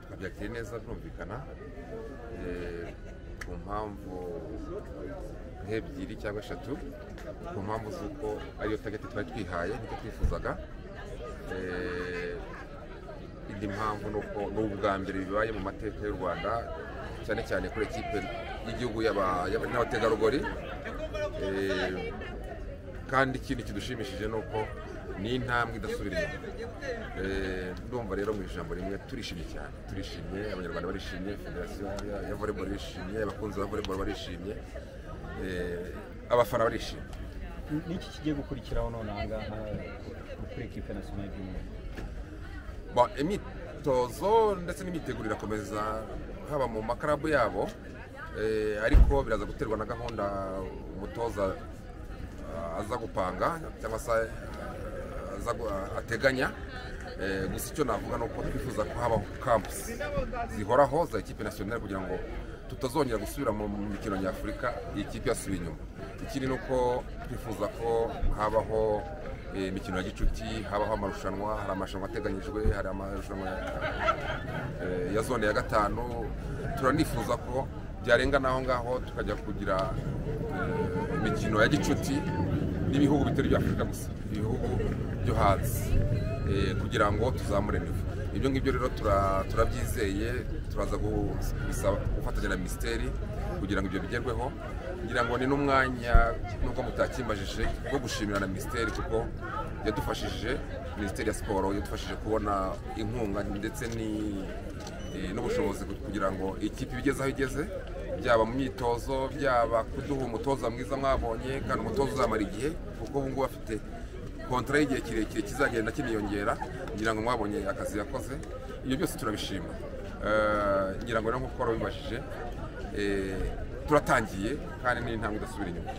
tukabyakira neza tumvikana ku mpamvu nk'ebyiri cyangwa eshatu ku mpamvu z'uko ariyo tageti twari twihaye nicyo twifuzaga indi mpamvu ni uko ni ubwa mbere bibaye mu mateka y'u rwanda cyane cyane kuri ekipe y'igihugu y'aba- y'aba- n'abategarugori Eh, kandi ikindi kidushimishije ni uko ni intambwe idasubira inyuma Eh, ndumva rero mu ijambo rimwe turishimye cyane turishimye abanyarwanda barishimye federasiyo ya- ya volleyball barishimye abakunzi ba volleyball barishimye Eh, abafana barishimye n'iki kigiye gukurikiraho none aha ngaha kuri ekipe nasiyonari y'umweru Ba- imyitozo ndetse n'imyiteguro irakomeza haba mu makarabu yabo eh, ariko biraza guterwa na gahunda umutoza ah, aza gupanga cyangwa se ah, aza gu- ah, ateganya Eh, gusa icyo navuga ni uko twifuza ko habaho campusi zihoraho za ekipe nasiyonari kugira ngo tutazongera gusubira mu mu mikino nyafurika iyi kipe yasubiye inyuma ikindi ni uko twifuza ko habaho eh, imikino ya gicuti habaho amarushanwa hari amarushanwa ateganyijwe hari amarushanwa eh, ya zone ya gatanu turanifuza ko byarenga n'aho ngaho tukajya kugira eh, imikino ya gicuti n'ibihugu bitari ibya afurika gusa ibihugu byo hanze eh, kugira ngo tuzamure nivo ibyo ngibyo rero tura- turabyizeye turaza gu- gusaba gufatanya na minisiteri kugira ngo ibyo bigerweho ngira ngo ni n'umwanya nubwo mutakimbajije wo gushimira na minisiteri kuko yadufashije minisiteri ya siporo yadufashije kubona inkunga ndetse ni- eh, n'ubushobozi kugira ngo ikipe ibigeze aho igeze byaba mu myitozo byaba kuduha umutoza mwiza mwabonye kandi umutoza uzamara igihe kuko ubu ngubu afite kontara y'igihe kirekire kizagenda kiniyongera ngira ngo mwabonye akazi yakoze ibyo byose turabishima Eh, ngira ngo rero nk'uko wari wabibajije eh, turatangiye kandi ni intambwe idasubira inyuma